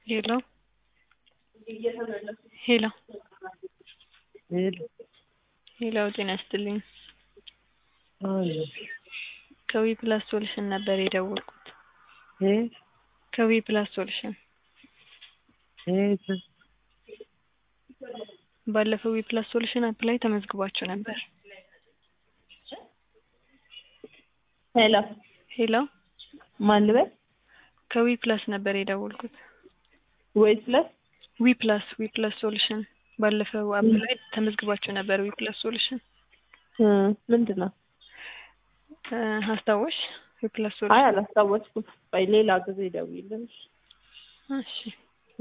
ሄሎ ሄሎ ሄሎ ሄሎ ጤና ይስጥልኝ አይ ከዊ ፕላስ ሶሉሽን ነበር የደወልኩት እ ከዊ ፕላስ ሶሉሽን የት ባለፈው ዊ ፕላስ ሶሉሽን አፕ ላይ ተመዝግባችሁ ነበር ሄሎ ሄሎ ማን ልበል ከዊ ፕላስ ነበር የደወልኩት ወይስ ፕላስ ዊ ፕላስ ዊ ፕላስ ሶሉሽን ባለፈው አፕ ላይ ተመዝግባችሁ ነበር ዊ ፕላስ ሶሉሽን እ ምንድን ነው እ አስታወሽ ዊ ፕላስ አይ ሶሉሽን አላስታወስኩም ቆይ ሌላ ጊዜ ደውይልኝ እሺ